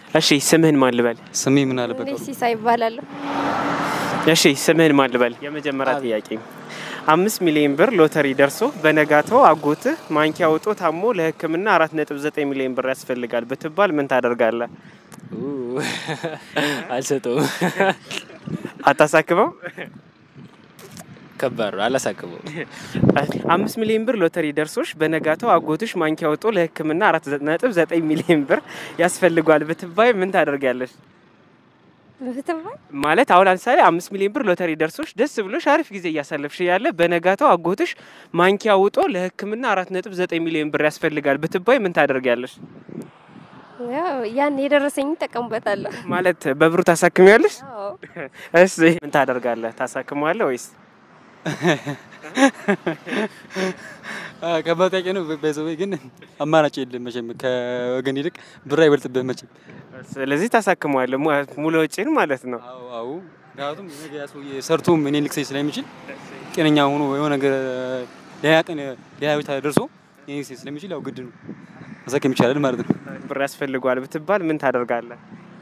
እሺ ስምህን ማን ልበል? ስሜ ምን አለበት? እኔ ሲሳይ ይባላለሁ። እሺ ስምህን ማን ልበል? የመጀመሪያ ጥያቄ አምስት ሚሊዮን ብር ሎተሪ ደርሶ በነጋታው አጎትህ ማንኪያ ውጦ ታሞ ለሕክምና አራት ነጥብ ዘጠኝ ሚሊዮን ብር ያስፈልጋል ብትባል ምን ታደርጋለህ? አልሰጠውም። አታሳክመው? ከባድ ነው። አላሳክመው። አምስት ሚሊዮን ብር ሎተሪ ደርሶሽ በነጋታው አጎትሽ ማንኪያ ውጦ ለሕክምና አራት ነጥብ ዘጠኝ ሚሊዮን ብር ያስፈልጓል ብትባይ ምን ታደርጊያለሽ? ብትባል ማለት አሁን ለምሳሌ አምስት ሚሊዮን ብር ሎተሪ ደርሶሽ ደስ ብሎሽ አሪፍ ጊዜ እያሳለፍሽ ያለ በነጋታው አጎትሽ ማንኪያ ውጦ ለሕክምና አራት ነጥብ ዘጠኝ ሚሊዮን ብር ያስፈልጋል ብትባይ ምን ታደርጊያለሽ? ያው ያን የደረሰኝ እጠቀምበታለሁ። ማለት በብሩ ታሳክሚያለሽ? አዎ እሺ ምን ታደርጋለህ? ታሳክመዋለህ ወይስ ከባድ ጥያቄ ነው። በዘዌ ግን አማራጭ የለም መቼም ከወገን ይልቅ ብር አይበልጥብህ መቼም። ስለዚህ ታሳክመዋለህ mu- ሙሉ ወጪን ማለት ነው። አዎ አዎ። ምክንያቱም ነገ ያ ሰውዬ ሰርቶም እኔን ልክሰኝ ስለሚችል ጤነኛ ሆኖ የሆነ ነገር ሌላ ቀን ሌላ ቤት ደርሶ እኔን ልክሰኝ ስለሚችል ያው ግድ ነው ማሳከም ይቻላል ማለት ነው። ብር ያስፈልገዋል ብትባል ምን ታደርጋለህ?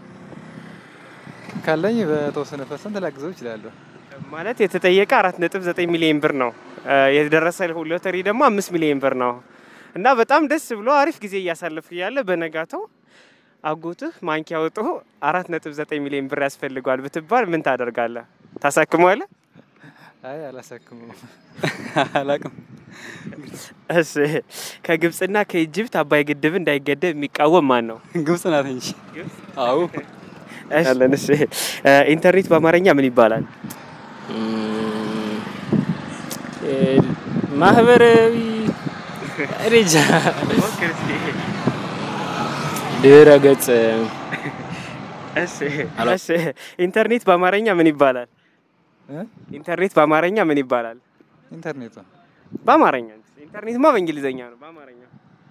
ካለኝ በተወሰነ ፐርሰንት ላግዘው ይችላለሁ። ማለት የተጠየቀ አራት ነጥብ ዘጠኝ ሚሊዮን ብር ነው እ የደረሰ ሎተሪ ደግሞ አምስት ሚሊዮን ብር ነው እና በጣም ደስ ብሎ አሪፍ ጊዜ እያሳለፍክ እያለ በነጋታው አጎትህ ማንኪያ ወጥቶ አራት ነጥብ ዘጠኝ ሚሊዮን ብር ያስፈልገዋል ብትባል ምን ታደርጋለህ? ታሳክመዋለህ? አይ አላሳክመውም። አላቅም። እሺ ከግብጽና ከኢጅፕት አባይ ግድብ እንዳይገደብ የሚቃወም ማን ነው? ግብጽ ናት እንጂ። አዎ ያለን እሺ እ ኢንተርኔት በአማርኛ ምን ይባላል? እም፣ እ፣ ማህበራዊ ሬጃ ድረ ገጽ እሺ እሺ ኢንተርኔት በአማርኛ ምን ይባላል? እ? ኢንተርኔት በአማርኛ ምን ይባላል? ኢንተርኔቱ በአማርኛ ኢንተርኔትማ በእንግሊዘኛ ነው። በአማርኛ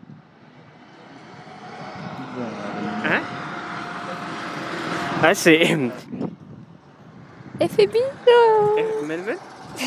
እ? እሺ ኤፍቢ ነው። ምን ምን?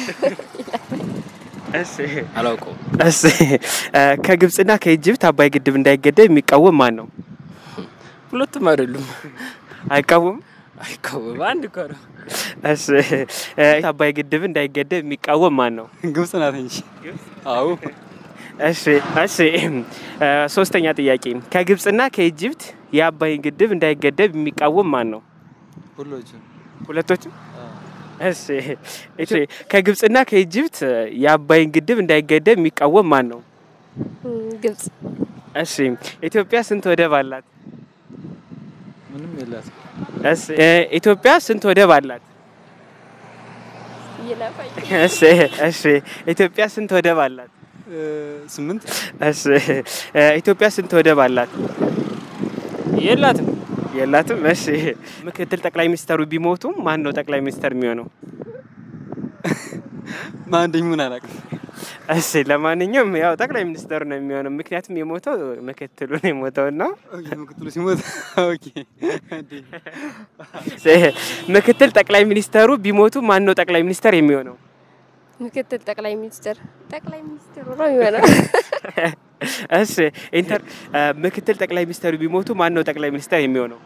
እሺ አላውቀውም። እሺ እ ከግብጽና ከኢጅፕት አባይ ግድብ እንዳይገደብ የሚቃወም ማን ነው? ሁለቱም አይደሉም። አይቃወም። አይቃወም። አንድ እኮ ነው። እሺ እ አባይ ግድብ እንዳይገደብ የሚቃወም ማን ነው? ግብጽ ናት እንጂ። አዎ እሺ እሺ እ ሶስተኛ ጥያቄ ከግብጽና ከኢጅፕት የአባይን ግድብ እንዳይገደብ የሚቃወም ማን ነው? ሁሎችም ሁለቶችም። እሺ እሺ ከግብጽና ከኢጅፕት የአባይን ግድብ እንዳይገደብ የሚቃወም ማን ነው? እም፣ ግብጽ እሺ ኢትዮጵያ ስንት ወደብ አላት? ምንም የላትም። እሺ እ ኢትዮጵያ ስንት ወደብ አላት? ይለፋኝ እሺ እሺ ኢትዮጵያ ስንት ወደብ አላት? እ፣ ስምንት እሺ እ ኢትዮጵያ ስንት ወደብ አላት? የላትም። የላትም። እሺ ምክትል ጠቅላይ ሚኒስተሩ ቢሞቱም ማን ነው ጠቅላይ ሚኒስተር የሚሆነው? ማን እንደሚሆን አላውቅም። እሺ ለማንኛውም ያው ጠቅላይ ሚኒስተሩ ነው የሚሆነው። ምክንያቱም የሞተው ምክትሉ ነው የሞተው እና ኦኬ፣ ምክትሉ ሲሞት ኦኬ። እንዴ ምክትል ጠቅላይ ሚኒስተሩ ቢሞቱ ማን ነው ጠቅላይ ሚኒስተር የሚሆነው? ምክትል ጠቅላይ ሚኒስትር ጠቅላይ ሚኒስትሩ ነው የሚሆነው። እሺ ኢንተር እ ምክትል ጠቅላይ ሚኒስተሩ ቢሞቱ ማን ነው ጠቅላይ ሚኒስተር የሚሆነው?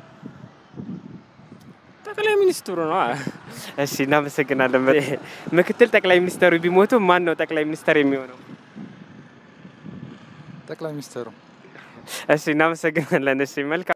ጠቅላይ ሚኒስትሩ ነው። እሺ እናመሰግናለን። ምክትል ጠቅላይ ሚኒስተሩ ቢሞቱ ማን ነው ጠቅላይ ሚኒስተር የሚሆነው? ጠቅላይ ሚኒስትሩ እሺ እናመሰግናለን። እሺ መልካም